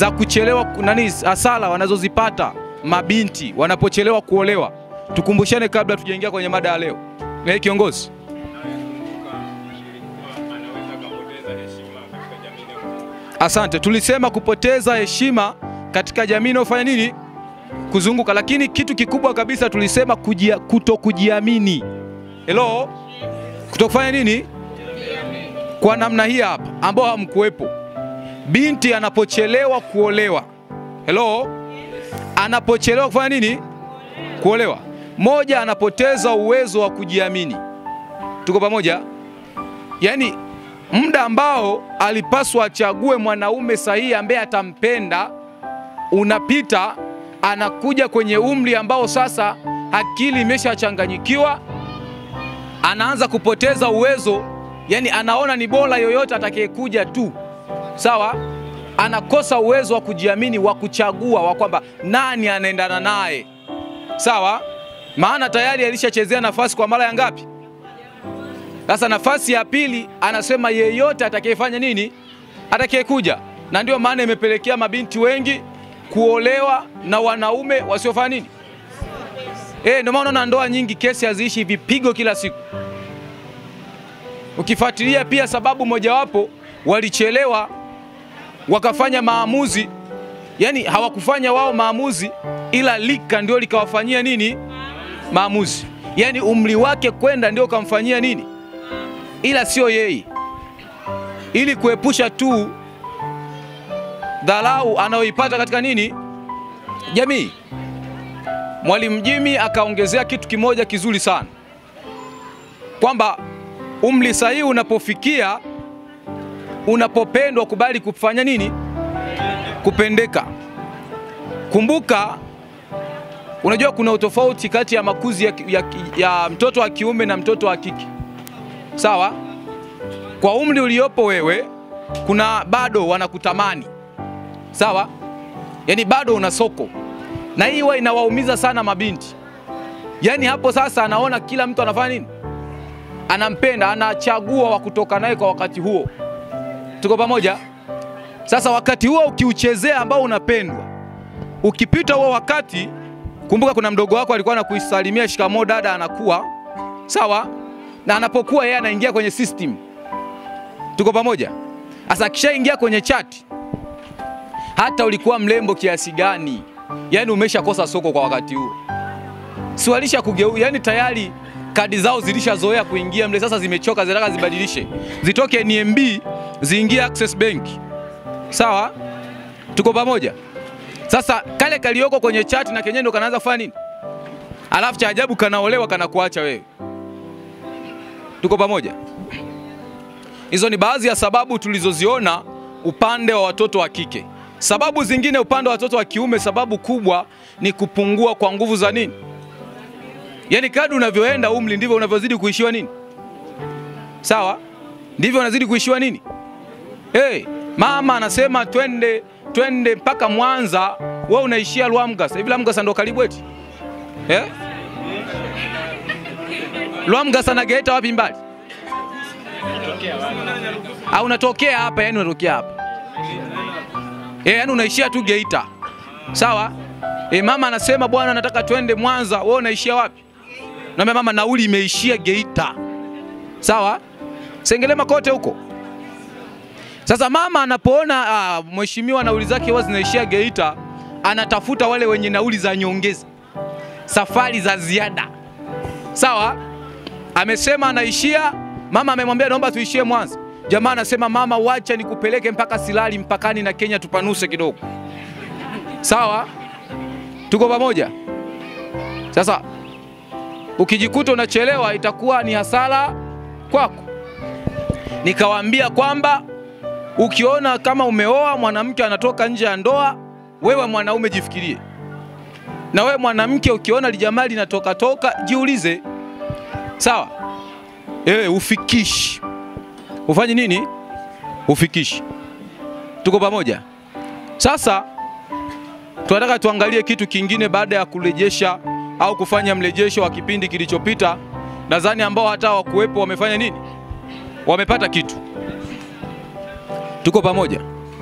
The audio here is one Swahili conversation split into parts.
za kuchelewa nani, hasara wanazozipata mabinti wanapochelewa kuolewa. Tukumbushane kabla tujaingia kwenye mada ya leo. Eh, kiongozi Asante. Tulisema kupoteza heshima katika jamii inayofanya nini? Kuzunguka. Lakini kitu kikubwa kabisa tulisema kujia, kuto kujiamini. Hello? Kuto kufanya nini? Kwa namna hii hapa ambao hamkuwepo. Binti anapochelewa kuolewa. Hello? Anapochelewa kufanya nini? Kuolewa. Moja, anapoteza uwezo wa kujiamini. Tuko pamoja? Yaani muda ambao alipaswa achague mwanaume sahihi ambaye atampenda unapita, anakuja kwenye umri ambao sasa akili imeshachanganyikiwa, anaanza kupoteza uwezo, yani anaona ni bora yoyote atakayekuja tu, sawa. Anakosa uwezo wa kujiamini, wa kuchagua, wa kwamba nani anaendana naye, sawa, maana tayari alishachezea nafasi kwa mara ya ngapi? Sasa nafasi ya pili anasema yeyote atakayefanya nini, atakayekuja, na ndio maana imepelekea mabinti wengi kuolewa na wanaume wasiofanya nini. Eh, ndio maana unaona ndoa nyingi kesi haziishi, vipigo kila siku. Ukifuatilia pia sababu mojawapo, walichelewa wakafanya maamuzi, yani hawakufanya wao maamuzi, ila lika ndio likawafanyia nini maamuzi, yani umri wake kwenda ndio ukamfanyia nini ila sio yeye, ili kuepusha tu dharau anayoipata katika nini jamii. Mwalimu Jimmy akaongezea kitu kimoja kizuri sana kwamba umri sahihi unapofikia, unapopendwa, kubali kufanya nini, kupendeka. Kumbuka, unajua kuna utofauti kati ya makuzi ya, ya, ya mtoto wa kiume na mtoto wa kike. Sawa, kwa umri uliopo wewe, kuna bado wanakutamani sawa, yaani bado una soko, na hii huwa inawaumiza sana mabinti. Yaani hapo sasa anaona kila mtu anafanya nini, anampenda, anachagua wa kutoka naye kwa wakati huo. Tuko pamoja? Sasa wakati huo ukiuchezea, ambao unapendwa, ukipita huo wakati, kumbuka kuna mdogo wako alikuwa anakusalimia shikamoo dada, anakuwa sawa na anapokuwa yeye anaingia kwenye system. Tuko pamoja? Sasa akishaingia kwenye chat, hata ulikuwa mrembo kiasi gani, yani umeshakosa soko kwa wakati huo, si walisha kugeu, yani tayari kadi zao zilishazoea kuingia mle, sasa zimechoka, zinataka zibadilishe, zitoke NMB ziingie Access Bank. Sawa, tuko pamoja? Sasa kale kalioko kwenye chat na kenyewe ndo kanaanza kufanya nini, alafu cha ajabu kanaolewa, kanakuacha wewe Tuko pamoja? Hizo ni baadhi ya sababu tulizoziona upande wa watoto wa kike. Sababu zingine upande wa watoto wa kiume, sababu kubwa ni kupungua kwa nguvu za nini, yaani kadri unavyoenda umri ndivyo unavyozidi kuishiwa nini, sawa, ndivyo unazidi kuishiwa nini. Hey, mama anasema twende twende mpaka Mwanza, wewe unaishia Lwamgasa. Hivi Lwamgasa ndo karibu eti eh? Lwamgasa na Geita wapi mbali? Au unatokea hapa, yani unatokea hapa eh, yani unaishia tu Geita, sawa eh? Mama anasema bwana, nataka twende Mwanza, wewe unaishia wapi? Naambia mama, nauli imeishia Geita, sawa, Sengerema kote huko. Sasa mama anapoona ah, mheshimiwa nauli zake huwa zinaishia Geita, anatafuta wale wenye nauli za nyongeza, safari za ziada, sawa amesema anaishia. Mama amemwambia naomba tuishie Mwanza. Jamaa anasema mama, wacha nikupeleke mpaka Silali mpakani na Kenya, tupanuse kidogo. Sawa, tuko pamoja. Sasa ukijikuta unachelewa, itakuwa ni hasara kwako. Nikawaambia kwamba ukiona kama umeoa mwanamke anatoka nje ya ndoa, wewe mwanaume jifikirie, na wewe mwanamke ukiona lijamaa linatoka toka, jiulize Sawa, e, ufikishi ufanye nini? Ufikishi. Tuko pamoja? Sasa tunataka tuangalie kitu kingine baada ya kurejesha au kufanya mrejesho wa kipindi kilichopita. Nadhani ambao hata wakuwepo wamefanya nini? Wamepata kitu. Tuko pamoja?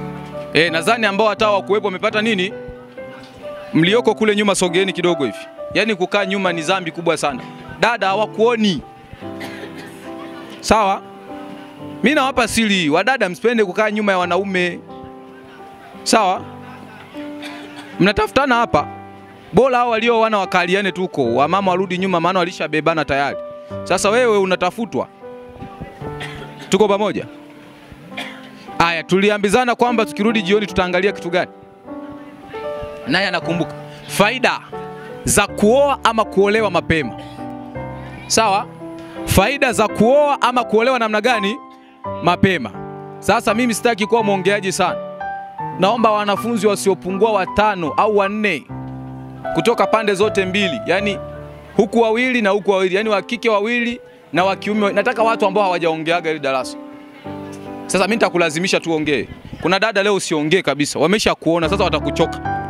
E, nadhani ambao hata wakuwepo wamepata nini? Mlioko kule nyuma sogeeni kidogo hivi. Yaani kukaa nyuma ni dhambi kubwa sana. Dada hawakuoni. Sawa? Mimi nawapa siri, wadada msipende kukaa nyuma ya wanaume. Sawa? Mnatafutana hapa. Bora hao walio wana wakaliane tuko, wamama warudi nyuma maana walishabebana tayari. Sasa wewe unatafutwa. Tuko pamoja? Aya, tuliambizana kwamba tukirudi jioni tutaangalia kitu gani? Naye anakumbuka faida za kuoa ama kuolewa mapema. Sawa? Faida za kuoa ama kuolewa namna gani? Mapema. Sasa mimi sitaki kuwa mwongeaji sana. Naomba wanafunzi wasiopungua watano au wanne kutoka pande zote mbili, yaani huku wawili na huku wawili, yaani wa kike wawili na wa kiume. Nataka watu ambao hawajaongeaga ile darasa. Sasa mimi nitakulazimisha tuongee. Kuna dada leo usiongee kabisa, wamesha kuona sasa, watakuchoka.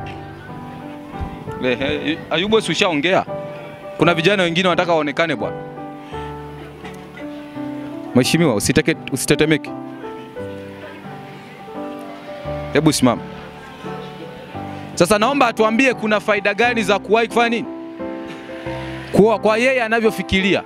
Ehe, Ayubu, si ushaongea? Kuna vijana wengine wanataka waonekane bwana. Mheshimiwa, usiteke, usitetemeke. Hebu simama. Sasa naomba atuambie kuna faida gani za kuwahi kufanya nini? Kuoa kwa yeye anavyofikiria.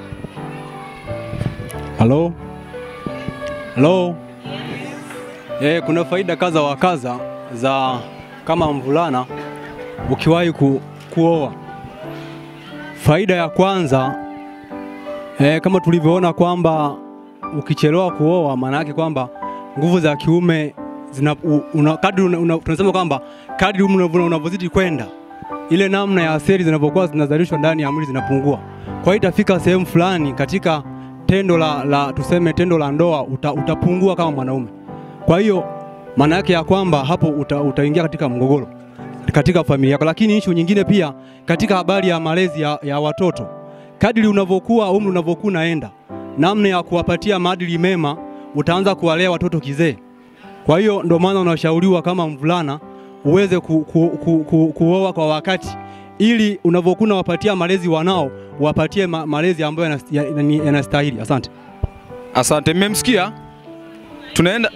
Halo? Halo? Eh, kuna faida kadha wa kadha za kama mvulana ukiwahi ku, kuoa. Faida ya kwanza eh, kama tulivyoona kwamba ukichelewa kuoa maana yake kwamba nguvu za kiume zina, u- una, kadri una, una, tunasema kwamba kadri umri unavyo- unavyozidi kwenda ile namna ya seli zinavyokuwa zinazalishwa ndani ya mwili zinapungua. Kwa hiyo itafika sehemu fulani katika tendo la, la tuseme tendo la ndoa uta, utapungua kama mwanaume. Kwa hiyo maana yake ya kwamba hapo uta, utaingia katika mgogoro katika familia yako. Lakini issue nyingine pia katika habari ya malezi ya, ya watoto, kadri unavyokuwa umri unavyokuwa unaenda, namna ya kuwapatia maadili mema, utaanza kuwalea watoto kizee. Kwa hiyo ndio maana unashauriwa kama mvulana uweze ku, ku, ku, ku, kuoa kwa wakati ili unavyokuwa unawapatia malezi wanao wapatie ma, malezi ambayo yanas- ya- ya- yanastahili. Asante. Asante, mmemsikia? Tunaenda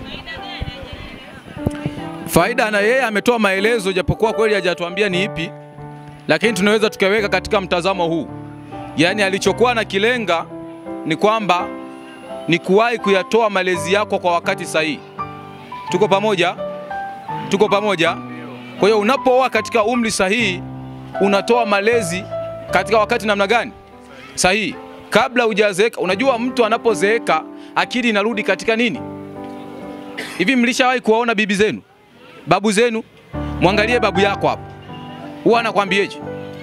faida, na yeye ametoa maelezo, japokuwa kweli hajatuambia ni ipi, lakini tunaweza tukaweka katika mtazamo huu, yaani alichokuwa na kilenga ni kwamba ni kuwahi kuyatoa malezi yako kwa wakati sahihi. Tuko pamoja? Tuko pamoja? Kwa hiyo unapooa katika umri sahihi, unatoa malezi katika wakati namna gani? Sahihi, kabla hujazeeka. Unajua, mtu anapozeeka akili inarudi katika nini? Hivi mlishawahi kuwaona bibi zenu, babu zenu? Mwangalie babu yako hapo, huwa anakwambieje?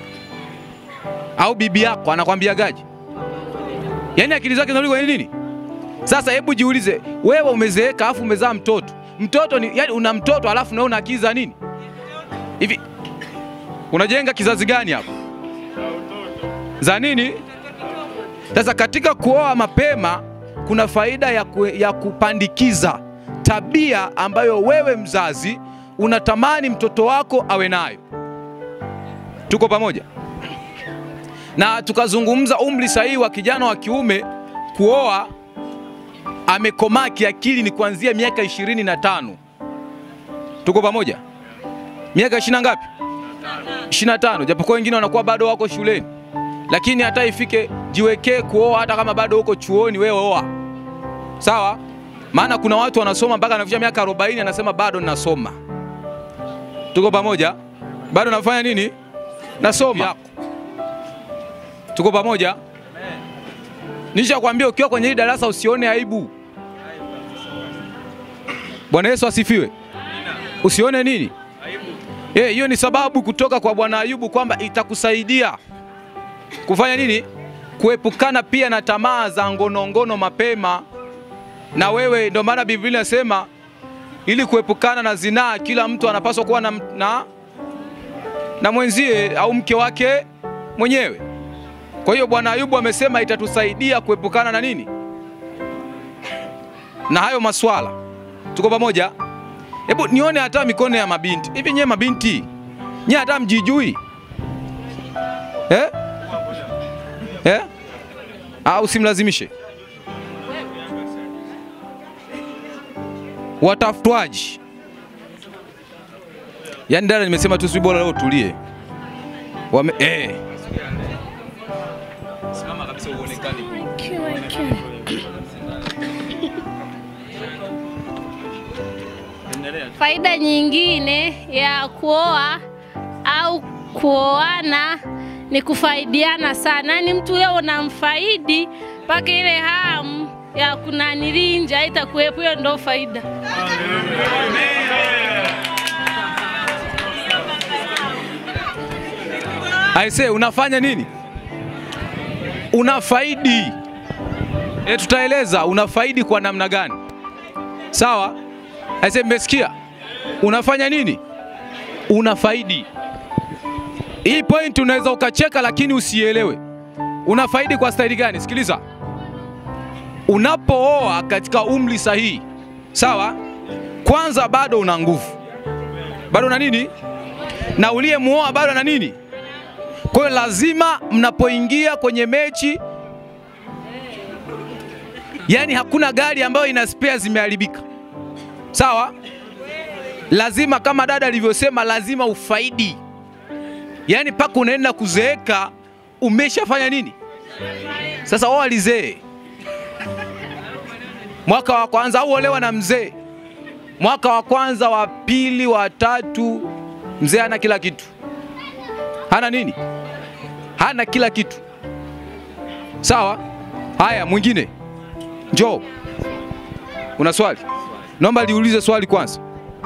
Au bibi yako anakwambiagaje? Yaani akili zake zinarudi kwenye nini? Sasa hebu jiulize, wewe umezeeka afu umezaa mtoto. Mtoto ni yani, una mtoto alafu nawe una akili za nini? Hivi unajenga kizazi gani hapo? Za nini? Sasa katika kuoa mapema kuna faida ya, ku, ya kupandikiza tabia ambayo wewe mzazi unatamani mtoto wako awe nayo. Tuko pamoja? Na tukazungumza umri sahihi wa kijana wa kiume kuoa amekomaa kiakili ni kuanzia miaka ishirini na tano. Tuko pamoja? Miaka ishirini na ngapi? ishirini na tano, japokuwa wengine wanakuwa bado wako shuleni, lakini hata ifike jiwekee kuoa, hata kama bado uko chuoni, wewe oa, sawa? Maana kuna watu wanasoma mpaka anafikia miaka 40 anasema bado ninasoma. Tuko pamoja? Bado nafanya nini? Nasoma. Tuko pamoja? Nisha kwambia ukiwa kwenye hili darasa usione aibu. Bwana Yesu asifiwe. Usione nini? Eh, hiyo ni sababu kutoka kwa Bwana Ayubu kwamba itakusaidia kufanya nini? Kuepukana pia na tamaa za ngonongono mapema. Na wewe ndio maana Biblia inasema ili kuepukana na zinaa, kila mtu anapaswa kuwa na, na, na mwenzie au mke wake mwenyewe. Kwa hiyo Bwana Ayubu amesema itatusaidia kuepukana na nini? Na hayo maswala. Tuko pamoja? Hebu nione hata mikono ya mabinti. Hivi nyewe mabinti, nyewe hata mjijui eh? Eh? Au simlazimishe watafutwaji Yaani dada, nimesema tu si bora leo tulie. Wame eh. Simama kabisa uonekane. Faida nyingine ya kuoa au kuoana ni kufaidiana sana, yaani mtu leo unamfaidi mpaka ile hamu ya kunanilinja haitakuwepo. Hiyo ndo faida. Aise, unafanya nini? Unafaidi. E, tutaeleza unafaidi kwa namna gani. Sawa? Aise, mmesikia? Unafanya nini? Unafaidi. Hii point unaweza ukacheka lakini usielewe. Unafaidi kwa staili gani? Sikiliza. Unapooa katika umri sahihi, sawa? Kwanza bado una nguvu, bado una nini, na uliyemuoa bado ana nini. Kwa hiyo lazima mnapoingia kwenye mechi, yani hakuna gari ambayo ina spare zimeharibika, sawa? Lazima kama dada alivyosema, lazima ufaidi, yani mpaka unaenda kuzeeka umeshafanya nini. Sasa oa lizee mwaka wa kwanza au olewa na mzee mwaka wa kwanza, wa pili, wa tatu, mzee hana kila kitu. Hana nini? Hana kila kitu. Sawa? Haya, mwingine njoo. Una swali? Naomba liulize swali kwanza.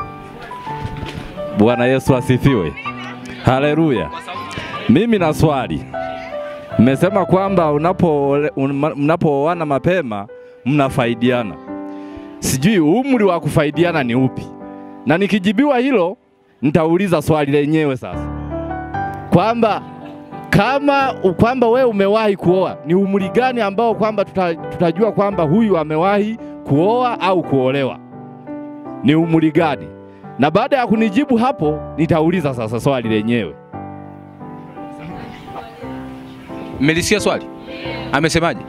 Bwana Yesu asifiwe. Haleluya. Mimi na swali. Mmesema kwamba unapo mnapooana mapema mnafaidiana. Sijui umri wa kufaidiana ni upi, na nikijibiwa hilo nitauliza swali lenyewe sasa, kwamba kama kwamba we umewahi kuoa, ni umri gani ambao kwamba tuta, tutajua kwamba huyu amewahi kuoa au kuolewa? Ni umri gani? Na baada ya kunijibu hapo, nitauliza sasa swali lenyewe. Mmelisikia swali? Amesemaje?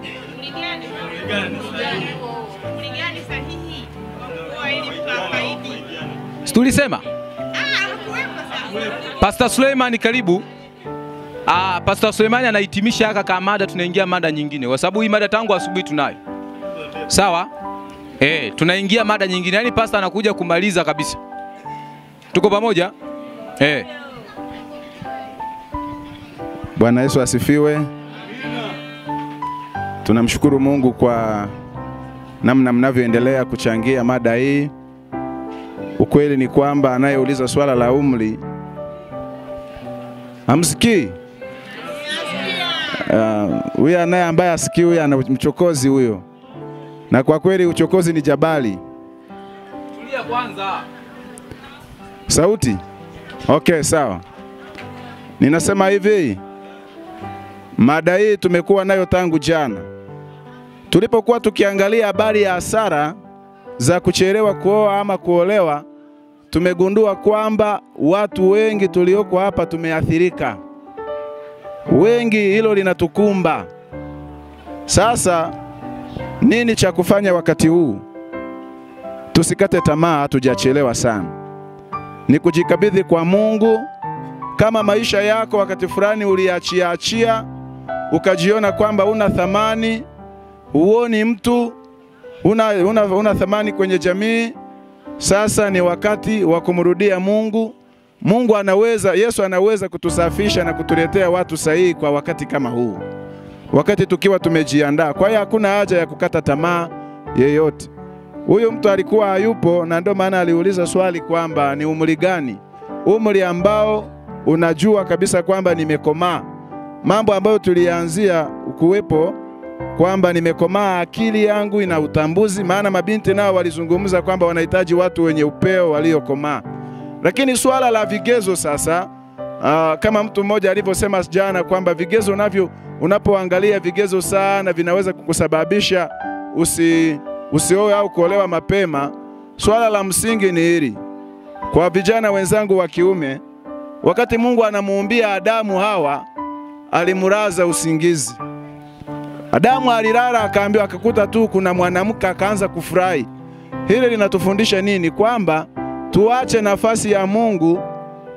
Si tulisema? Pastor Suleiman karibu. Ah, Pastor Suleiman anahitimisha haka kama mada, tunaingia mada nyingine, kwa sababu hii mada tangu asubuhi tunayo. Sawa? Eh, tunaingia mada nyingine, yaani pastor anakuja kumaliza kabisa. Tuko pamoja? Eh. Bwana Yesu asifiwe. Tunamshukuru Mungu kwa namna mnavyoendelea kuchangia mada hii. Ukweli ni kwamba anayeuliza swala la umri hamsikii. Huyu uh, anaye ambaye asikii huyu ana mchokozi huyo, na kwa kweli uchokozi ni jabali. Tulia kwanza. Sauti? Okay, sawa. Ninasema hivi, mada hii tumekuwa nayo tangu jana tulipokuwa tukiangalia habari ya hasara za kuchelewa kuoa ama kuolewa. Tumegundua kwamba watu wengi tulioko hapa tumeathirika, wengi, hilo linatukumba. Sasa nini cha kufanya wakati huu? Tusikate tamaa, hatujachelewa sana. Ni kujikabidhi kwa Mungu. Kama maisha yako wakati fulani uliachia achia, ukajiona kwamba una thamani, huoni mtu, una, una, una thamani kwenye jamii, sasa ni wakati wa kumrudia Mungu. Mungu anaweza, Yesu anaweza kutusafisha na kutuletea watu sahihi kwa wakati kama huu, wakati tukiwa tumejiandaa. Kwa hiyo hakuna haja ya kukata tamaa yeyote. Huyu mtu alikuwa hayupo, na ndio maana aliuliza swali kwamba ni umri gani, umri ambao unajua kabisa kwamba nimekomaa. Mambo ambayo tulianzia kuwepo kwamba nimekomaa, akili yangu ina utambuzi, maana mabinti nao walizungumza kwamba wanahitaji watu wenye upeo waliokomaa. Lakini swala la vigezo sasa, aa, kama mtu mmoja alivyosema jana kwamba vigezo navyo, unapoangalia vigezo sana vinaweza kukusababisha usi usioe au kuolewa mapema. Swala la msingi ni hili kwa vijana wenzangu wa kiume, wakati Mungu anamuumbia Adamu Hawa, alimuraza usingizi. Adamu alilala akaambiwa, akakuta tu kuna mwanamke, akaanza kufurahi. Hili linatufundisha nini? Kwamba tuache nafasi ya Mungu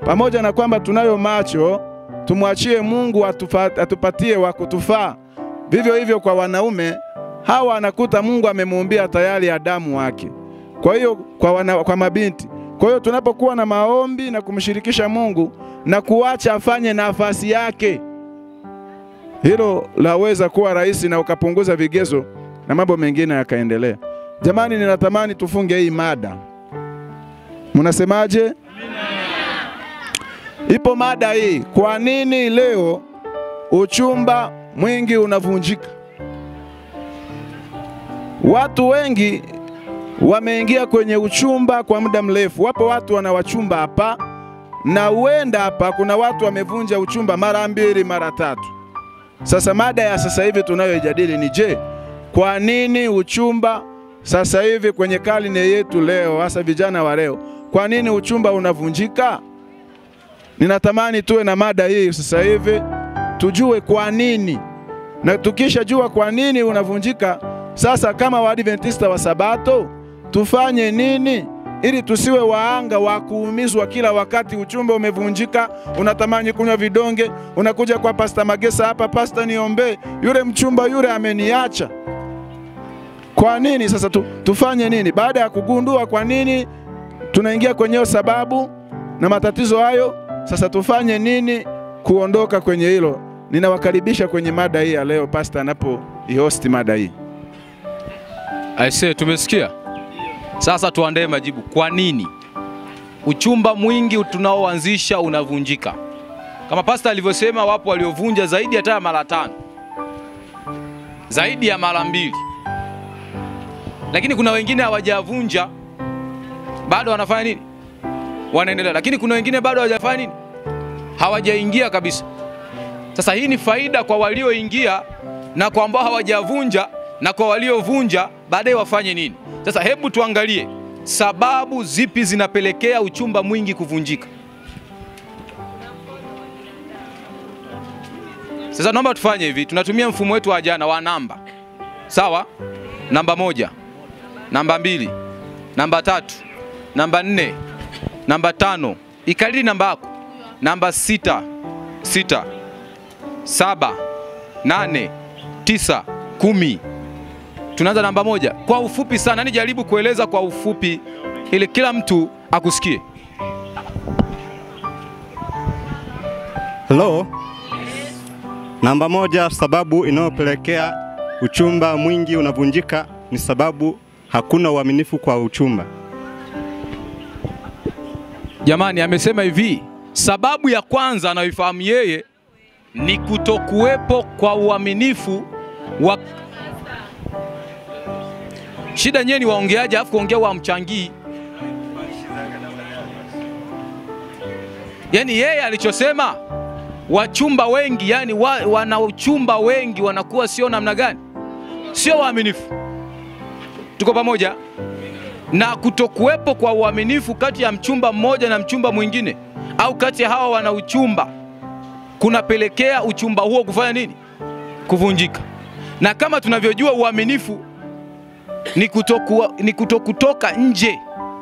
pamoja na kwamba tunayo macho, tumwachie Mungu atufa, atupatie wa kutufaa. Vivyo hivyo kwa wanaume hawa, anakuta Mungu amemuumbia tayari Adamu wake. Kwa hiyo kwa, wana, kwa mabinti, kwa hiyo tunapokuwa na maombi na kumshirikisha Mungu na kuacha afanye nafasi yake, hilo laweza kuwa rahisi na ukapunguza vigezo na mambo mengine yakaendelea. Jamani, ninatamani tufunge hii mada. Mnasemaje? Ipo mada hii, kwa nini leo uchumba mwingi unavunjika? Watu wengi wameingia kwenye uchumba kwa muda mrefu. Wapo watu wanawachumba hapa, na huenda hapa kuna watu wamevunja uchumba mara mbili mara tatu. Sasa mada ya sasa hivi tunayoijadili ni je, kwa nini uchumba sasa hivi kwenye karne yetu leo, hasa vijana wa leo, kwa nini uchumba unavunjika? Ninatamani tuwe na mada hii sasa hivi, tujue kwa nini, na tukishajua kwa nini unavunjika, sasa kama Waadventista wa Sabato tufanye nini ili tusiwe waanga wa kuumizwa kila wakati uchumba umevunjika, unatamani kunywa vidonge, unakuja kwa Pasta Magesa hapa, pasta, niombee, yule mchumba yule ameniacha. Kwa nini sasa tu, tufanye nini? Baada ya kugundua kwa nini tunaingia kwenye hiyo sababu na matatizo hayo, sasa tufanye nini kuondoka kwenye hilo? Ninawakaribisha kwenye mada hii ya leo, pasta anapo ihosti mada hii. Aise, tumesikia. Sasa tuandae majibu. Kwa nini uchumba mwingi tunaoanzisha unavunjika? Kama pasta alivyosema, wapo waliovunja zaidi hata ya mara tano, zaidi ya mara mbili, lakini kuna wengine hawajavunja bado wanafanya nini? Wanaendelea. Lakini kuna wengine bado hawajafanya nini? Hawajaingia kabisa. Sasa hii ni faida kwa walioingia na kwa ambao hawajavunja na kwa waliovunja baadaye wafanye nini? Sasa hebu tuangalie sababu zipi zinapelekea uchumba mwingi kuvunjika. Sasa naomba tufanye hivi, tunatumia mfumo wetu wa jana wa namba, sawa? Namba moja, namba mbili, namba tatu, namba nne, namba tano, ikalili namba yako, namba sita, sita, saba, nane, tisa, kumi. Tunaanza namba moja kwa ufupi sana, yani jaribu kueleza kwa ufupi ili kila mtu akusikie. Hello. Namba moja, sababu inayopelekea uchumba mwingi unavunjika ni sababu hakuna uaminifu kwa uchumba. Jamani, amesema hivi, sababu ya kwanza anayoifahamu yeye ni kutokuwepo kwa uaminifu wa Shida nyewe ni waongeaji, alafu kuongea wamchangii. Yaani yeye alichosema wachumba wengi, yani wa, wanaochumba wengi wanakuwa sio namna gani? Sio waaminifu. Tuko pamoja? Na kutokuwepo kwa uaminifu kati ya mchumba mmoja na mchumba mwingine au kati ya hawa wana uchumba kunapelekea uchumba huo kufanya nini? Kuvunjika. Na kama tunavyojua uaminifu ni, kutoku, ni kutokutoka nje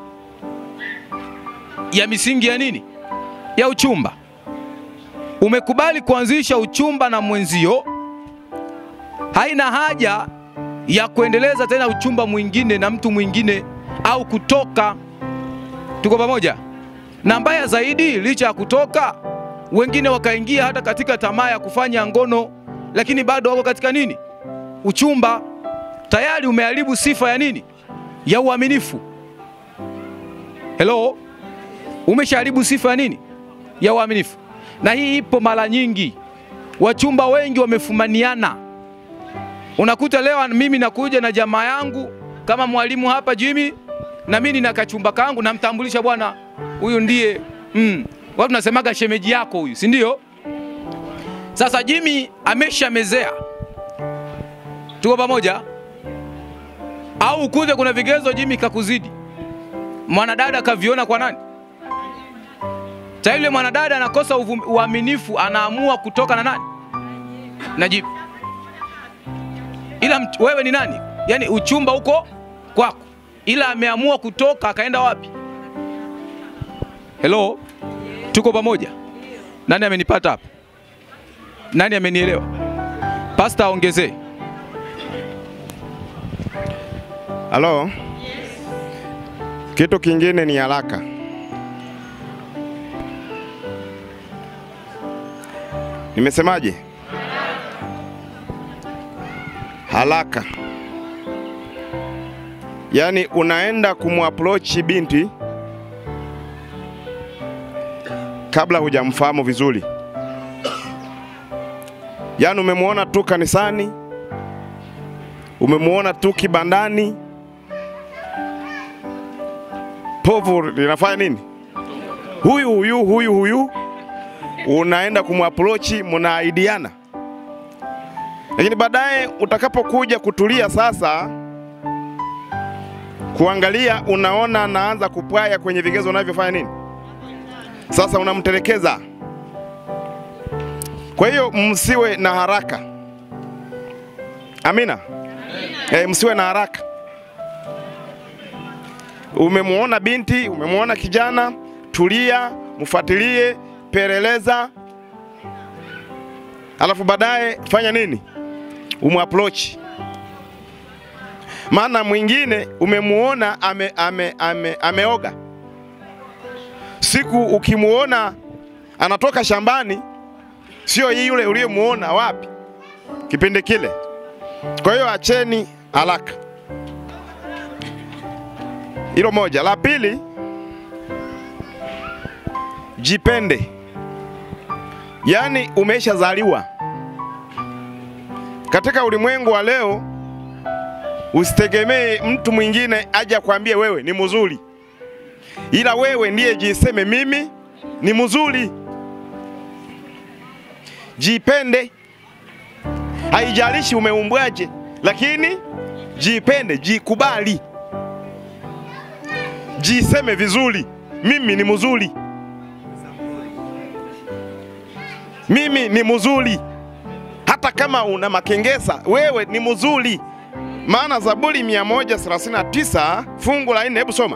ya misingi ya nini? Ya uchumba. Umekubali kuanzisha uchumba na mwenzio, haina haja ya kuendeleza tena uchumba mwingine na mtu mwingine au kutoka. Tuko pamoja? Na mbaya zaidi, licha ya kutoka, wengine wakaingia hata katika tamaa ya kufanya ngono, lakini bado wako katika nini? Uchumba tayari umeharibu sifa ya nini? Ya uaminifu. Hello, umeshaharibu sifa ya nini? Ya uaminifu. Na hii ipo mara nyingi, wachumba wengi wamefumaniana. Unakuta leo mimi nakuja na jamaa yangu kama mwalimu hapa Jimmy, na mimi nina kachumba kangu, namtambulisha bwana, huyu ndiye mm, watu tunasemaga shemeji yako huyu, si ndio? Sasa Jimmy ameshamezea, tuko pamoja au ukute kuna vigezo Jimmy kakuzidi, mwanadada kaviona kwa nani? Cha yule mwanadada anakosa uaminifu, anaamua kutoka na nani? Na Jimmy. Ila mt, wewe ni nani? Yaani uchumba uko kwako, ila ameamua kutoka akaenda wapi? Hello, Tuko pamoja? Nani amenipata hapa? Nani amenielewa? Pasta aongezee. Halo? Kitu kingine ni haraka. Nimesemaje? Haraka. Yaani unaenda kumapproach binti kabla hujamfahamu vizuri. Yaani umemwona tu kanisani, umemwona tu kibandani, povu linafanya nini? Huyu huyu huyu huyu, unaenda kumapproach, mnaahidiana, lakini baadaye utakapokuja kutulia sasa, kuangalia, unaona anaanza kupwaya kwenye vigezo unavyofanya nini, sasa unamtelekeza. Kwa hiyo msiwe na haraka. Amina. Eh, msiwe na haraka. Umemwona binti, umemwona kijana, tulia, mfuatilie, peleleza, alafu baadaye fanya nini? Umapproach. Maana mwingine umemuona ame, ame, ame, ameoga, siku ukimuona anatoka shambani, sio yule uliyemuona wapi kipindi kile. Kwa hiyo acheni haraka. Hilo moja. La pili, jipende. Yaani umeshazaliwa katika ulimwengu wa leo, usitegemee mtu mwingine aje akwambie wewe ni mzuri, ila wewe ndiye jiseme mimi ni mzuri. Jipende, haijalishi umeumbwaje, lakini jipende, jikubali, jiseme vizuri, mimi ni mzuri, mimi ni mzuri. Hata kama una makengesa, wewe ni mzuri. Maana Zaburi 139 fungu la 4, hebu soma.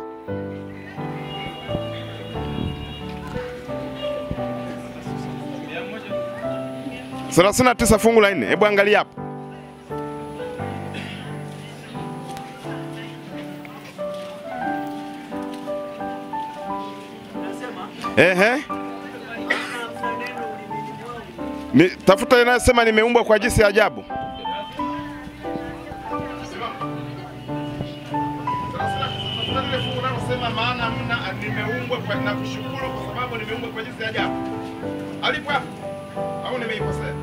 thelathini na tisa fungu la nne. Hebu angalia hapo. Ehe. Ni, tafuta inayosema nimeumbwa kwa jinsi ya ajabu. maana mna nimeumbwa kwa na kushukuru kwa sababu nimeumbwa kwa jinsi ya ajabu. Alipo hapo au nimeikosea?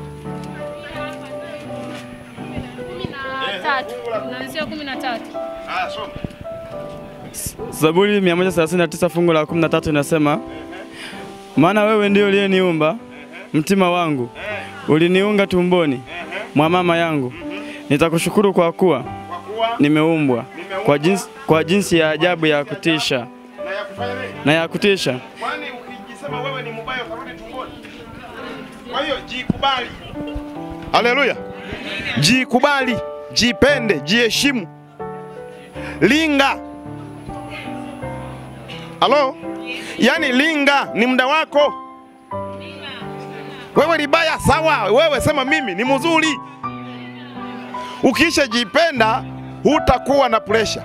kumi na tatu unaanzia kumi na tatu Ah, soma. Zaburi 139 fungu la 13 inasema, maana wewe ndio uliyeniumba mtima wangu, uliniunga tumboni mwa mama yangu. Nitakushukuru kwa kuwa Kwa kuwa nimeumbwa kwa jinsi, kwa jinsi ya ajabu ya kutisha na ya kufanya nini? na ya kutisha. Kwani ukijisema wewe ni mbaya utarudi tumboni. Kwa hiyo jikubali. Haleluya. Jikubali, jipende, jiheshimu. Linga. Halo? Yaani linga ni muda wako. Wewe ni baya sawa, wewe sema mimi ni mzuri. Ukisha jipenda hutakuwa na pressure.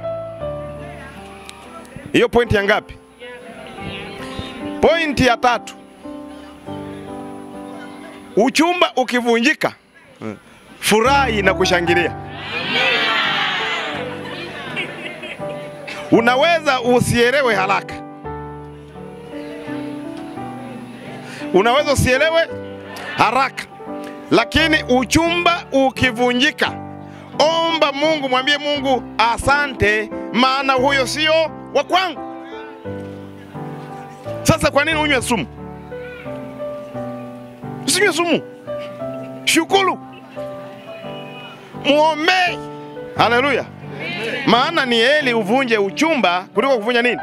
Hiyo pointi ya ngapi? Pointi ya tatu, uchumba ukivunjika, furahi na kushangilia. Unaweza usielewe haraka, unaweza usielewe haraka, lakini uchumba ukivunjika, omba Mungu, mwambie Mungu asante, maana huyo sio wa kwangu. Sasa kwa nini unywe sumu? Usinywe sumu, shukuru, muombee. Haleluya! Maana ni heri uvunje uchumba kuliko kuvunja nini?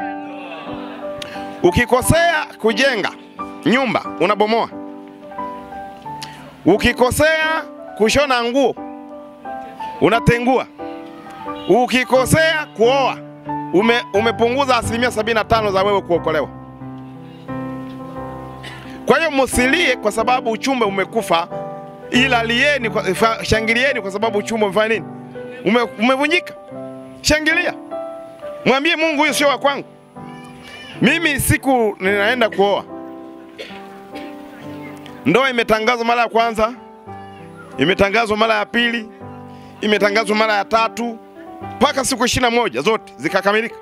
Ukikosea kujenga nyumba unabomoa, ukikosea kushona nguo unatengua, ukikosea kuoa ume, umepunguza asilimia sabini na tano za wewe kuokolewa. Kwa hiyo msilie kwa sababu uchumba umekufa, ila lieni kwa, fa- shangilieni kwa sababu uchumba umefanya nini? Ume, umevunjika. Shangilia, mwambie Mungu, huyu sio wa kwangu. Mimi siku ninaenda kuoa, ndoa imetangazwa mara ya kwanza, imetangazwa mara ya pili, imetangazwa mara ya tatu, mpaka siku ishirini na moja zote zikakamilika.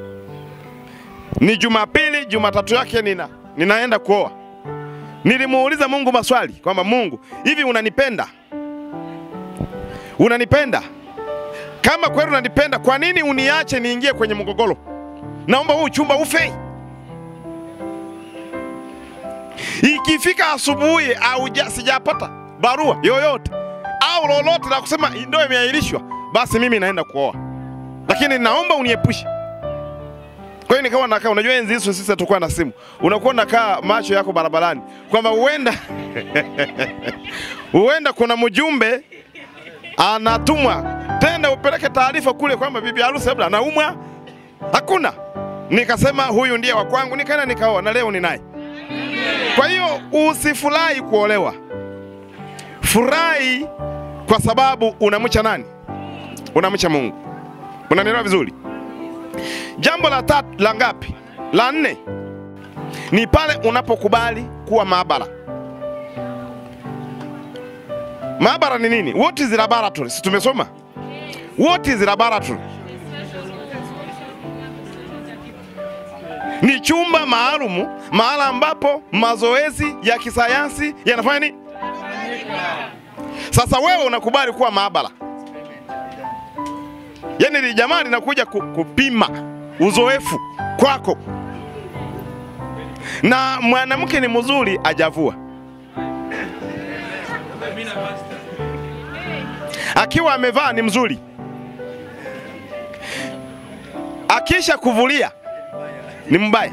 Ni Jumapili, Jumatatu yake nina ninaenda kuoa. Nilimuuliza Mungu maswali kwamba Mungu, hivi unanipenda? Unanipenda? Kama kweli unanipenda, kwa nini uniache niingie kwenye mgogoro? Naomba huu chumba ufe. Ikifika asubuhi au ja- sijapata barua yoyote au lolote la kusema ndoa imeahirishwa, basi mimi naenda kuoa, lakini naomba uniepushe. Kwa hiyo nikawa nakaa, unajua enzi hizo sisi hatukuwa na simu, unakuwa unakaa macho yako barabarani kwamba huenda huenda kuna mjumbe anatumwa tena upeleke taarifa kule kwamba bibi harusi labda anaumwa. Hakuna. Nikasema huyu ndiye wa kwangu, nikaenda nikaoa na leo ninaye. Kwa hiyo usifurahi kuolewa, furahi kwa sababu unamcha nani? Unamcha Mungu. Unanielewa vizuri? Jambo la tatu la ngapi? La nne ni pale unapokubali kuwa maabara. Maabara ni nini? What is laboratory? Si tumesoma? What is laboratory? Ni chumba maalumu mahala ambapo mazoezi ya kisayansi yanafanya nini? Sasa wewe unakubali kuwa maabara, yaani li jamaa linakuja ku- kupima uzoefu kwako, na mwanamke ni mzuri ajavua akiwa amevaa ni mzuri, akisha kuvulia ni mbaya.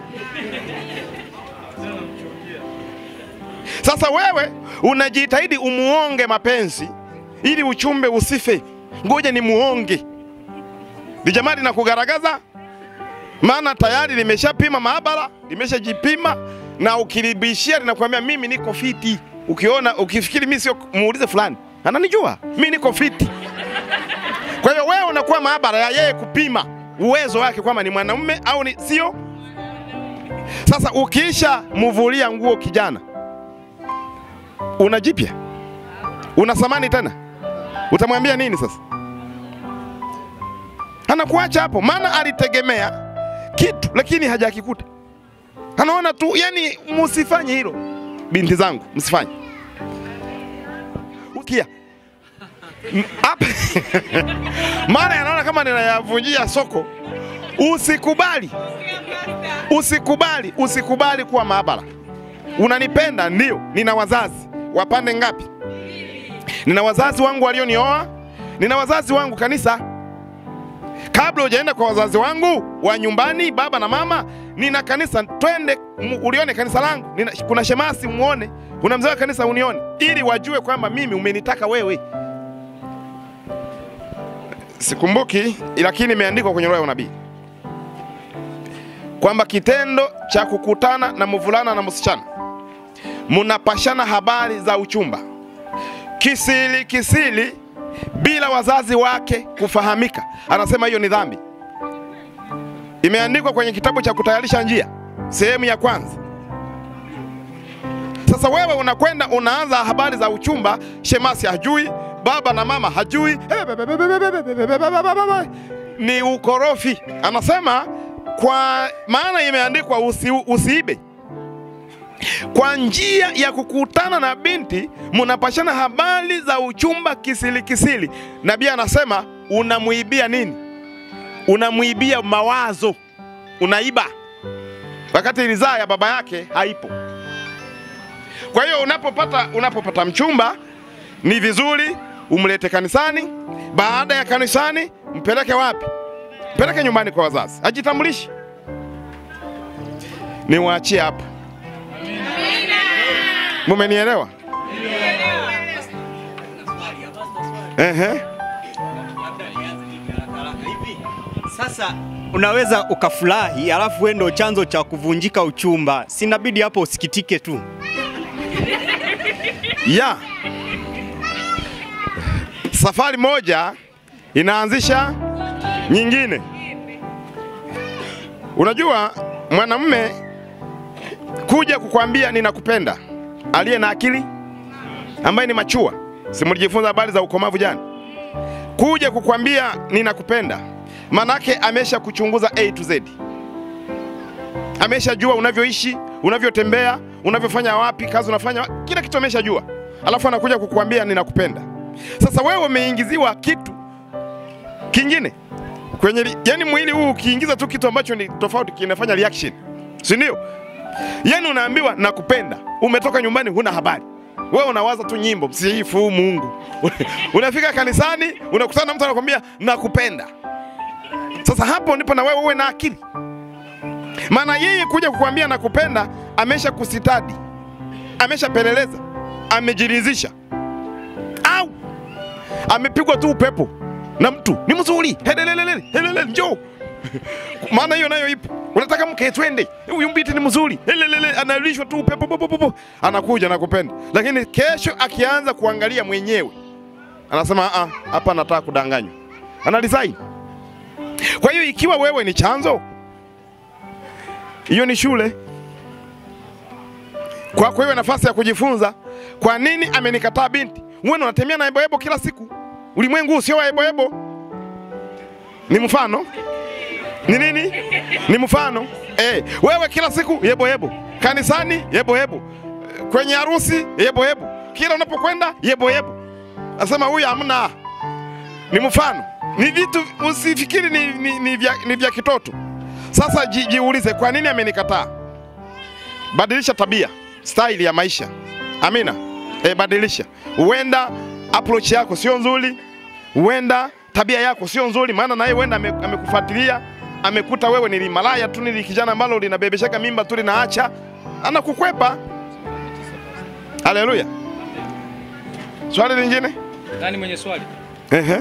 Sasa wewe unajitahidi umuonge mapenzi ili uchumbe usife. Ngoja ni muonge lijamaa linakugaragaza, maana tayari limeshapima maabara, limeshajipima na ukilibishia linakuambia mimi niko fiti. Ukiona ukifikiri mimi sio, muulize fulani, ananijua mimi niko fiti. Kwa hiyo wewe unakuwa maabara ya yeye kupima uwezo wake kwamba ni mwanamume au ni sio. Sasa ukiisha muvulia nguo kijana, una jipya, una samani tena, utamwambia nini sasa? Anakuacha hapo, maana alitegemea kitu lakini hajakikuta. Anaona tu, yani musifanye hilo, binti zangu, msifanye ukia M- hapa maana yanaona kama ninayavunjia soko. Usikubali, usikubali, usikubali kuwa maabara. Unanipenda? Ndio. Nina wazazi wapande ngapi? Nina wazazi wangu walionioa, nina wazazi wangu kanisa. Kabla hujaenda kwa wazazi wangu wa nyumbani, baba na mama, nina kanisa. Twende mu- ulione kanisa langu. Nina, kuna shemasi muone, kuna mzee wa kanisa unione, ili wajue kwamba mimi umenitaka wewe. Sikumbuki, lakini imeandikwa kwenye roho ya unabii kwamba kitendo cha kukutana na mvulana na msichana, munapashana habari za uchumba kisiri kisiri, bila wazazi wake kufahamika, anasema hiyo ni dhambi. Imeandikwa kwenye kitabu cha kutayarisha njia sehemu ya kwanza. Sasa wewe unakwenda unaanza habari za uchumba, shemasi hajui, baba na mama hajui, ni ukorofi. Anasema kwa maana imeandikwa usi, usiibe. Kwa njia ya kukutana na binti munapashana habari za uchumba kisili kisili. Nabii anasema unamuibia nini? Unamuibia mawazo, unaiba wakati ridhaa ya baba yake haipo. Kwa hiyo unapopata unapopata mchumba ni vizuri umlete kanisani. Baada ya kanisani, mpeleke wapi? Mpeleke nyumbani kwa wazazi, ajitambulishe. Niwaachie hapo. Mumenielewa? Ehe. Sasa unaweza ukafurahi alafu wewe ndio chanzo cha kuvunjika uchumba, sinabidi hapo usikitike tu. ya safari moja inaanzisha nyingine. Unajua mwanamume kuja kukwambia ninakupenda, aliye na akili ambaye ni machua, si mlijifunza habari za ukomavu jana? Kuja kukwambia ninakupenda, manake amesha kuchunguza A to Z, ameshajua unavyoishi, unavyotembea, unavyofanya wapi, kazi unafanya, wa- kila kitu ameshajua, alafu anakuja kukuambia ninakupenda. Sasa wewe umeingiziwa kitu kingine kwenye, li- yani mwili huu ukiingiza tu kitu ambacho ni tofauti kinafanya reaction, si ndio? Yani unaambiwa nakupenda, umetoka nyumbani huna habari, wewe unawaza tu nyimbo, msifu Mungu. Unafika kanisani unakutana na mtu anakwambia nakupenda. Sasa hapo ndipo na wewe uwe na akili, maana yeye kuja kukwambia nakupenda, amesha kusitadi, ameshapeleleza, amejiridhisha, au amepigwa tu upepo na mtu ni mzuri, helelelele, helelele, njoo maana hiyo nayo ipo. Unataka mke twende, huyu mbiti ni mzuri, helelele, analishwa tu upepo, po, po, po, po. anakuja nakupenda, lakini kesho akianza kuangalia mwenyewe anasema "Ah, hapa nataka kudanganywa, ana resign. Kwa hiyo ikiwa wewe ni chanzo, hiyo ni shule kwako hiyo nafasi ya kujifunza. Kwa nini amenikataa binti? Wewe unatembea na eboebo kila siku. Ulimwengu huu sio wa eboebo, ni mfano ni nini? Ni mfano eh. Wewe kila siku yebo yebo, kanisani yebo yebo, kwenye harusi yebo yebo, kila unapokwenda yebo yebo. Nasema huyu hamna, ni mfano, ni vitu usifikiri ni, ni, ni, vya, ni vya kitoto. Sasa ji, jiulize, kwa nini amenikataa? Badilisha tabia, style ya maisha. Amina. E, badilisha. Huenda approach yako sio nzuri, huenda tabia yako sio nzuri, maana naye huenda ame- amekufuatilia amekuta wewe ni malaya tu, ni kijana ambalo linabebesheka mimba tu linaacha, anakukwepa. Haleluya. Swali lingine? Nani mwenye swali? Ehe.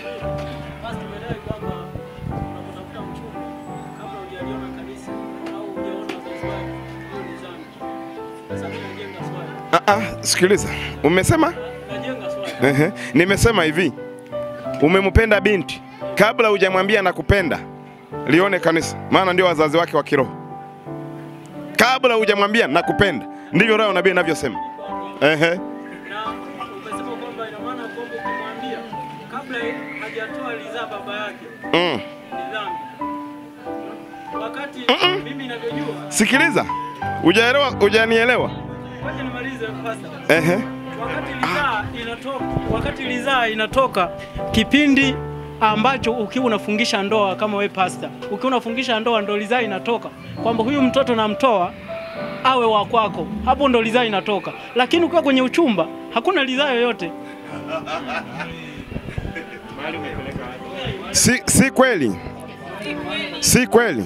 Ah, ah, sikiliza, umesema Ehe. Nimesema hivi, umempenda binti kabla hujamwambia nakupenda, lione kanisa, maana ndio wazazi wake wa kiroho. Kabla hujamwambia nakupenda, ndivyo roho nabii inavyosema. Ehe. Umesema kwamba ina maana kwamba ukimwambia kabla hajatoa ridhaa baba yake Mm. ni dhambi. Wakati mimi ninavyojua, Sikiliza, hujaelewa, hujanielewa. ngoja nimalize pastor. Ehe. Wakati ridhaa inatoka, wakati ridhaa inatoka kipindi ambacho ukiwa unafungisha ndoa kama we pastor, ukiwa unafungisha ndoa ndo ridhaa inatoka kwamba huyu mtoto namtoa awe wa kwako, hapo ndo ridhaa inatoka. Lakini ukiwa kwenye uchumba hakuna ridhaa yoyote. Si, si kweli, si kweli,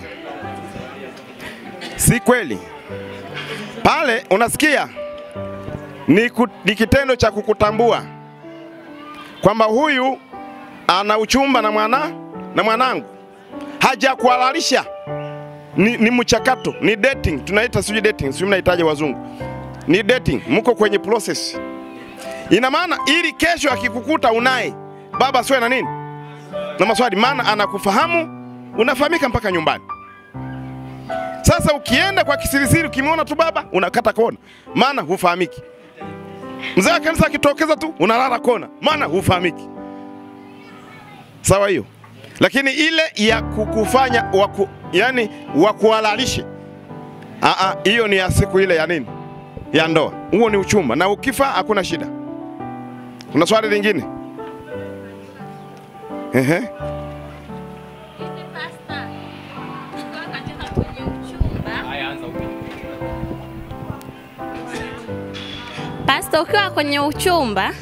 si kweli. Pale unasikia ni, ku, ni kitendo cha kukutambua kwamba huyu ana uchumba na mwana na mwanangu, hajakuhalalisha ni, ni mchakato, ni dating, tunaita sijui dating, sijui mnahitaji wazungu, ni dating, mko kwenye process. Ina maana ili kesho akikukuta unaye baba siwe na nini na maswali, maana anakufahamu, unafahamika mpaka nyumbani. Sasa ukienda kwa kisirisiri, ukimwona tu baba unakata kona, maana hufahamiki. Mzee wa kanisa akitokeza tu unalala kona, maana hufahamiki. Sawa hiyo, lakini ile ya kukufanya waku, yani wakuhalalishe, Ah, ah, hiyo ni ya siku ile ya nini, ya ndoa. Huo ni uchumba, na ukifa hakuna shida. Kuna swali lingine? Ehe. Hivi pasta, ukiwa katika kwenye uchumba, pasta, ukiwa kwenye uchumba,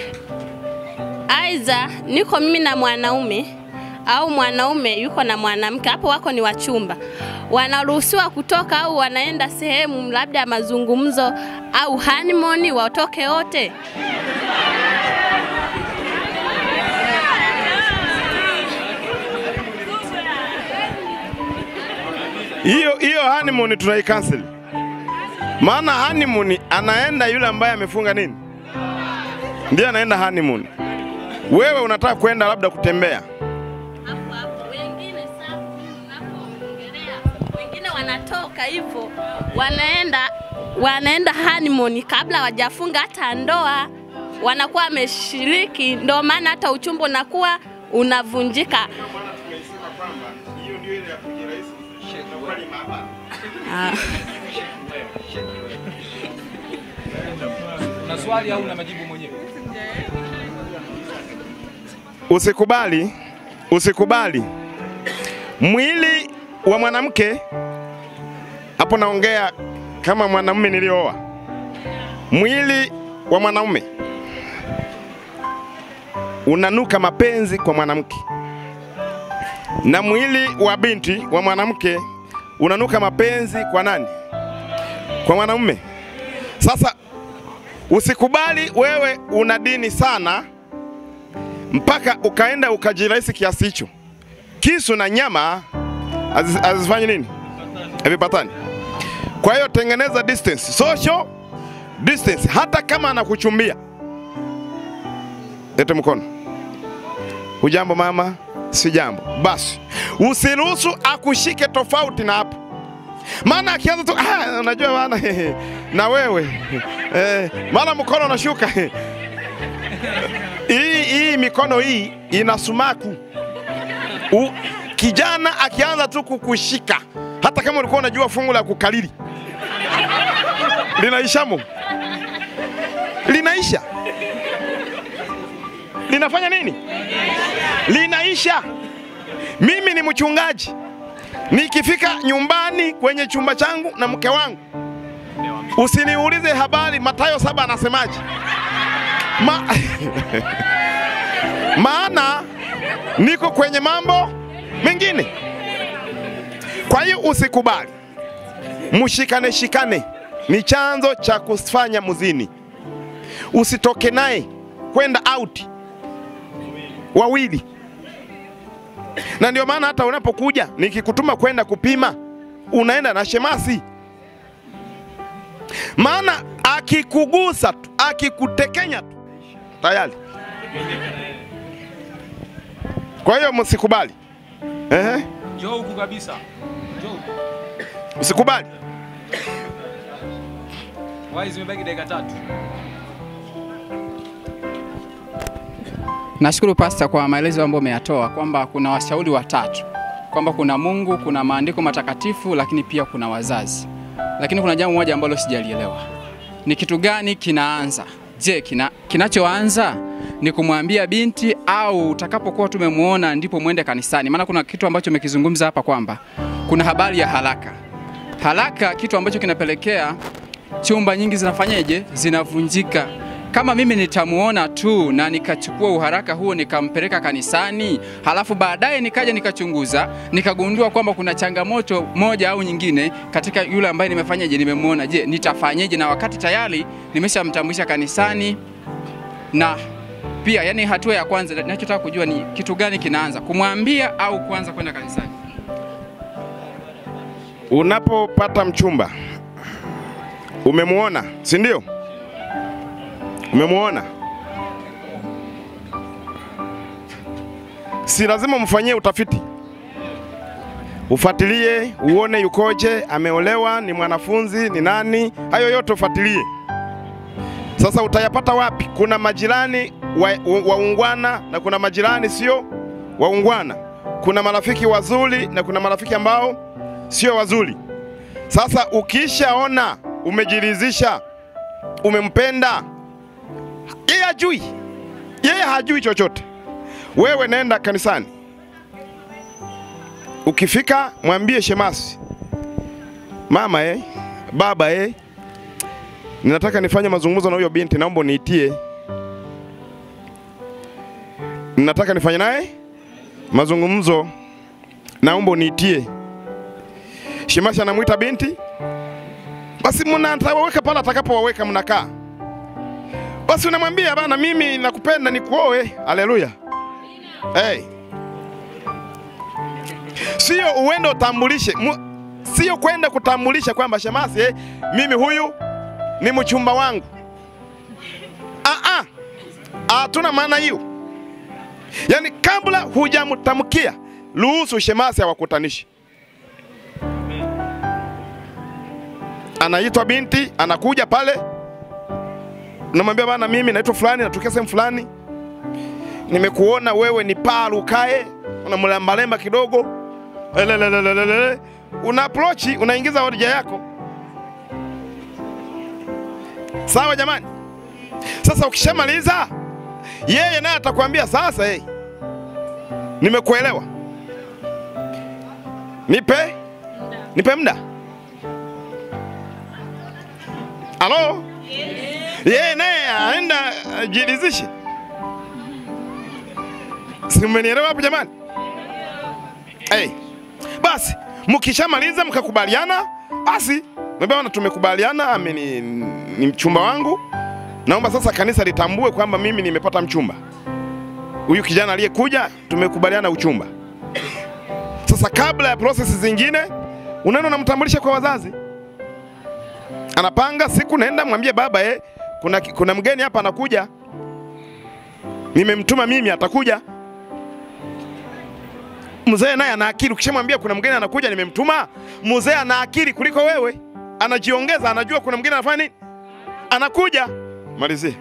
aidha niko mimi na mwanaume au mwanaume yuko na mwanamke, hapo wako ni wachumba, wanaruhusiwa kutoka au wanaenda sehemu labda ya mazungumzo au honeymoon, watoke wote? hiyo hiyo honeymoon tunaicancel. Maana honeymoon anaenda yule ambaye amefunga nini? ndiye anaenda honeymoon. Wewe unataka kwenda labda kutembea, hapo hapo. Wengine sasa unapoongelea, wengine wanatoka hivyo wanaenda wanaenda honeymoon kabla hawajafunga hata ndoa, wanakuwa wameshiriki, ndio maana hata uchumba unakuwa unavunjika. Ah. Una swali au una majibu mwenyewe? usikubali, usikubali mwili wa mwanamke. Hapo naongea kama mwanamume nilioa. Mwili wa mwanaume unanuka mapenzi kwa mwanamke, na mwili wa binti wa mwanamke unanuka mapenzi kwa nani? Kwa mwanamume. Sasa usikubali wewe una dini sana mpaka ukaenda ukajirahisi kiasi hicho. Kisu na nyama hazi- hazifanyi nini? Havipatani. Kwa hiyo tengeneza distance, social distance. Hata kama anakuchumbia, lete mkono. Hujambo mama? Si jambo. Basi usiruhusu akushike tofauti na hapo, maana akianza tu ah, unajua bana na wewe eh, mara mkono unashuka hii hii mikono hii ina sumaku. U, kijana akianza tu kukushika, hata kama ulikuwa unajua fungu la kukalili linaishamo, linaisha, linafanya nini? Linaisha. Mimi ni mchungaji, nikifika nyumbani kwenye chumba changu na mke wangu, usiniulize habari Mathayo saba anasemaje Ma... maana niko kwenye mambo mengine. Kwa hiyo usikubali, mshikane shikane, ni chanzo cha kufanya muzini. Usitoke naye kwenda out wawili, na ndio maana hata unapokuja nikikutuma kwenda kupima, unaenda na shemasi, maana akikugusa tu, akikutekenya tu tayari. Kwa hiyo msikubali. Ehe, Njoo huku kabisa. Njoo huku. usikubali. Wai zimebaki dakika tatu. Nashukuru Pasta kwa maelezo ambayo umeyatoa kwamba kuna washauri watatu, kwamba kuna Mungu, kuna maandiko matakatifu, lakini pia kuna wazazi. Lakini kuna jambo moja ambalo sijalielewa, ni kitu gani kinaanza? Je, kina, kinachoanza ni kumwambia binti au utakapokuwa tumemuona ndipo mwende kanisani? Maana kuna kitu ambacho umekizungumza hapa kwamba kuna habari ya haraka haraka, kitu ambacho kinapelekea chumba nyingi zinafanyaje, zinavunjika. Kama mimi nitamuona tu na nikachukua uharaka huo nikampeleka kanisani, halafu baadaye nikaja nikachunguza nikagundua kwamba kuna changamoto moja au nyingine katika yule ambaye nimefanyaje, nimemuona, je, nitafanyeje? Na wakati tayari nimeshamtambulisha kanisani na pia, yani hatua ya kwanza ninachotaka kujua ni kitu gani kinaanza, kumwambia au kuanza kwenda kanisani? Unapopata mchumba umemuona, si ndio? Umemuona, si lazima mfanyie utafiti, ufuatilie uone yukoje, ameolewa, ni mwanafunzi, ni nani, hayo yote ufuatilie. Sasa utayapata wapi? Kuna majirani wa- waungwana na kuna majirani sio waungwana, kuna marafiki wazuri na kuna marafiki ambao sio wazuri. Sasa ukishaona umejiridhisha, umempenda, yeye hajui, yeye hajui chochote. Wewe nenda kanisani, ukifika mwambie shemasi, mama eh, baba eh, ninataka nifanye mazungumzo na huyo binti, naomba uniitie. Ninataka nifanye naye mazungumzo, naomba uniitie. Shemasi anamwita binti, basi mnatawaweka pale atakapowaweka, mnakaa basi, unamwambia bana, mimi nakupenda nikuoe. Haleluya! Hey. Sio uende utambulishe, mu- sio kwenda kutambulisha kwamba shemasi, eh, mimi huyu ni mchumba wangu. Ah, ah. Hatuna maana hiyo. Yaani kabla hujamtamkia, ruhusu shemasi awakutanishe. Anaitwa binti, anakuja pale, unamwambia bana, mimi naitwa fulani, natokea sehemu fulani, nimekuona wewe ni paru ukae, unamlembalemba kidogo, Elelelelelele. una approach, unaingiza hoja yako. Sawa jamani? Sasa ukishamaliza, yeye naye atakwambia sasa, hey, nimekuelewa, nipe nipe muda. Halo? Yeye naye aenda ajiridhishe. Si mmenielewa hapo jamani? Hey. Basi mkishamaliza mkakubaliana, basi mbona tumekubaliana, ameni ni mchumba wangu, naomba sasa kanisa litambue kwamba mimi nimepata mchumba. Huyu kijana aliyekuja tumekubaliana uchumba. Sasa kabla ya prosesi zingine, unaenda unamtambulisha kwa wazazi, anapanga siku, naenda mwambie baba eh, kuna, kuna mgeni hapa anakuja, nimemtuma mimi, atakuja. Mzee naye ana akili, ukishamwambia kuna mgeni anakuja, nimemtuma, mzee ana akili kuliko wewe, anajiongeza, anajua kuna mgeni anafanya nini, anakuja. Malizie.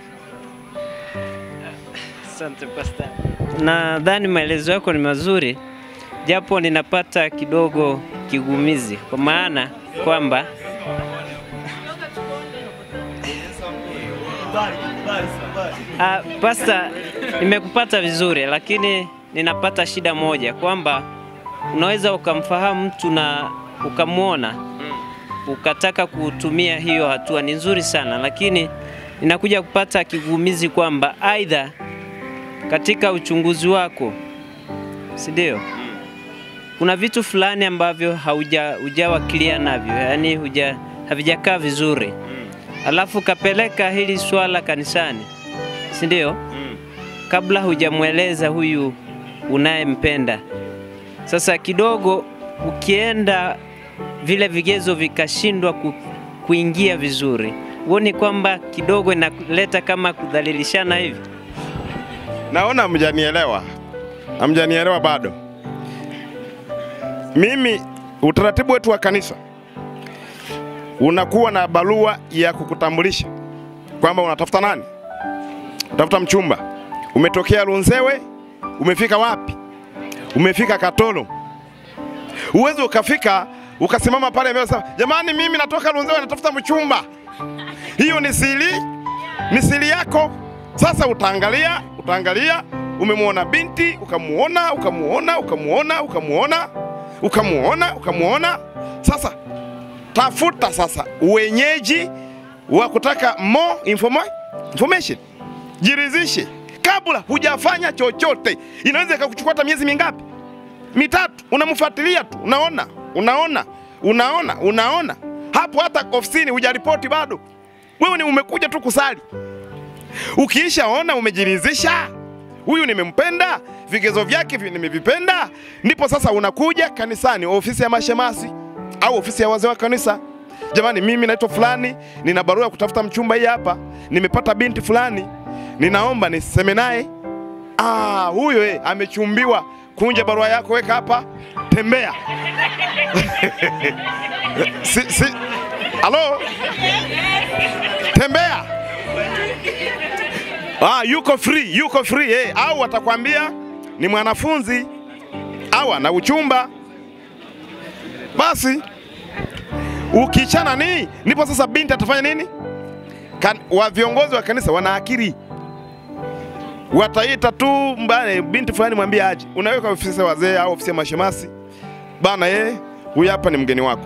Asante pasta. Nadhani maelezo yako ni mazuri, japo ninapata kidogo kigumizi, kwa maana kwamba Ah, pasta, nimekupata vizuri, lakini ninapata shida moja kwamba unaweza ukamfahamu mtu na ukamwona ukataka kutumia hiyo hatua, ni nzuri sana, lakini ninakuja kupata kigumizi kwamba aidha katika uchunguzi wako, si ndio? Kuna vitu fulani ambavyo hauja hujawa clear navyo, yani huja havijakaa vizuri, alafu kapeleka hili swala kanisani, si ndio? Kabla hujamweleza huyu unayempenda. Sasa kidogo ukienda vile vigezo vikashindwa ku, kuingia vizuri, huoni kwamba kidogo inaleta kama kudhalilishana hivi? Naona hamjanielewa, hamjanielewa bado. Mimi utaratibu wetu wa kanisa unakuwa na barua ya kukutambulisha kwamba unatafuta nani, unatafuta mchumba, umetokea Runzewe, umefika wapi? Umefika Katoro. Uwezi ukafika ukasimama pale mbele sema, jamani, mimi natoka Runzewe natafuta mchumba. Hiyo ni siri, ni siri yako. Sasa utaangalia, utaangalia, umemwona binti, ukamuona, ukamuona, ukamuona, ukamuona, ukamuona, ukamuona. Sasa tafuta sasa wenyeji wa kutaka more informa information, jiridhishe kabla hujafanya chochote. Inaweza ikakuchukua hata miezi mingapi? Mitatu. Unamfuatilia tu, unaona, unaona, unaona, unaona. Hapo hata ofisini hujaripoti bado, wewe ni umekuja tu kusali. Ukiishaona umejiridhisha, huyu nimempenda, vigezo vyake vi- nimevipenda, ndipo sasa unakuja kanisani, ofisi ya mashemasi au ofisi ya wazee wa kanisa. Jamani, mimi naitwa fulani, nina barua ya kutafuta mchumba hii hapa, nimepata binti fulani, ninaomba niseme naye. Ah, huyo eh, amechumbiwa. Kunja barua yako, weka hapa, tembea. si, si. Halo, tembea. Ah, yuko free, yuko free eh. Au atakwambia ni mwanafunzi au ana uchumba. Basi ukichana ni ndipo sasa binti atafanya nini? Kan, wa viongozi wa kanisa wana akili, wataita tu mbane, binti fulani mwambie aje, unaweka ofisi ya wazee au ofisi ya mashemasi bana, yeye huyu hapa ni mgeni wako.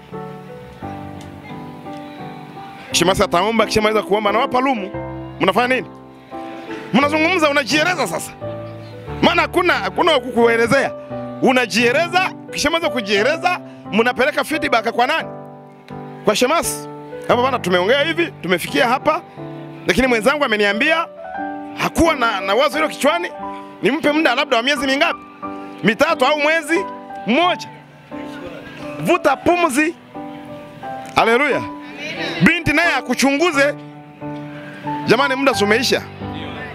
Shemasi ataomba, kishamaliza kuomba anawapa lumu, mnafanya nini? Mnazungumza, unajieleza sasa, maana hakuna hakuna wa kukuelezea, unajieleza. Kishamaliza kujieleza, mnapeleka feedback kwa nani? Kwa shemasi. Hapa bana, tumeongea hivi, tumefikia hapa, lakini mwenzangu ameniambia hakuwa na, na wazo hilo kichwani, nimpe muda labda wa miezi mingapi? Mitatu au mwezi mmoja. Vuta pumzi. Haleluya. Binti naye akuchunguze. Jamani, muda si umeisha.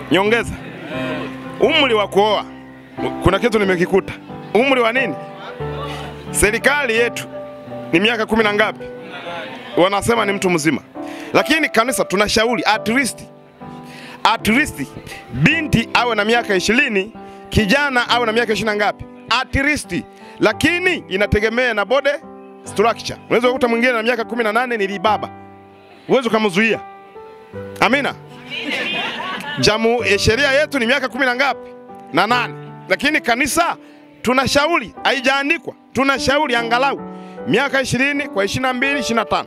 Nyongeza. Umri wa kuoa. Kuna kitu nimekikuta. Umri wa nini? Serikali yetu ni miaka kumi na ngapi? Wanasema ni mtu mzima, lakini kanisa tunashauri at least, at least binti awe na miaka ishirini, kijana awe na miaka ishirini na ngapi? At least, lakini inategemea na body structure. Unaweza kukuta mwingine na miaka kumi na nane ni libaba, uwezi ukamzuia. Amina. Jamu eh, sheria yetu ni miaka kumi na ngapi? Na nane, lakini kanisa tunashauri, haijaandikwa, tunashauri angalau miaka ishirini kwa ishirini na mbili ishirini na tano.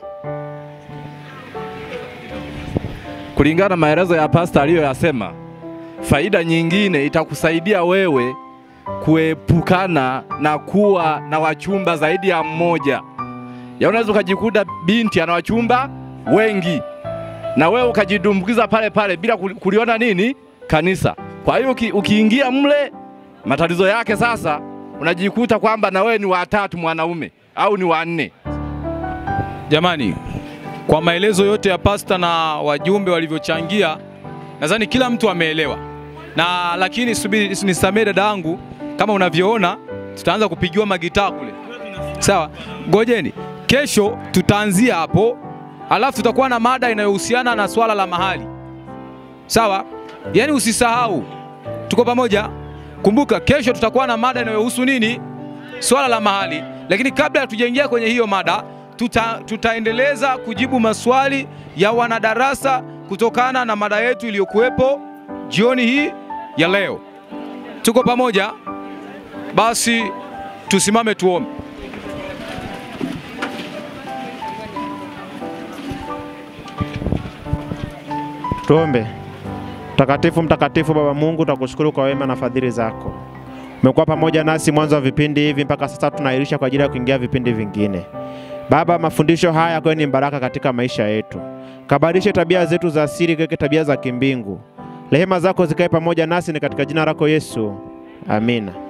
kulingana na maelezo ya pasta aliyoyasema, faida nyingine itakusaidia wewe kuepukana na kuwa na wachumba zaidi ya mmoja. Ya unaweza ukajikuta binti ana wachumba wengi na wewe ukajidumbukiza pale pale bila kuli- kuliona nini kanisa. Kwa hiyo uki, ukiingia mle, matatizo yake sasa unajikuta kwamba na wewe ni watatu mwanaume au ni wanne. Jamani, kwa maelezo yote ya pasta na wajumbe walivyochangia, nadhani kila mtu ameelewa, na lakini subiri, nisamee dada yangu, kama unavyoona tutaanza kupigiwa magitaa kule, sawa? Ngojeni, kesho tutaanzia hapo, alafu tutakuwa na mada inayohusiana na swala la mahali, sawa? Yaani usisahau, tuko pamoja. Kumbuka kesho tutakuwa na mada inayohusu nini? Swala la mahali. Lakini kabla hatujaingia kwenye hiyo mada, tuta, tutaendeleza kujibu maswali ya wanadarasa kutokana na mada yetu iliyokuwepo jioni hii ya leo. Tuko pamoja? Basi tusimame tuombe. Tuombe. Mtakatifu, mtakatifu Baba Mungu, tunakushukuru kwa wema na fadhili zako. Umekuwa pamoja nasi mwanzo wa vipindi hivi mpaka sasa tunairisha kwa ajili ya kuingia vipindi vingine. Baba, mafundisho haya kwani ni baraka katika maisha yetu. Kabadilishe tabia zetu za asili keke tabia za kimbingu. Rehema zako zikae pamoja nasi ni katika jina lako Yesu. Amina.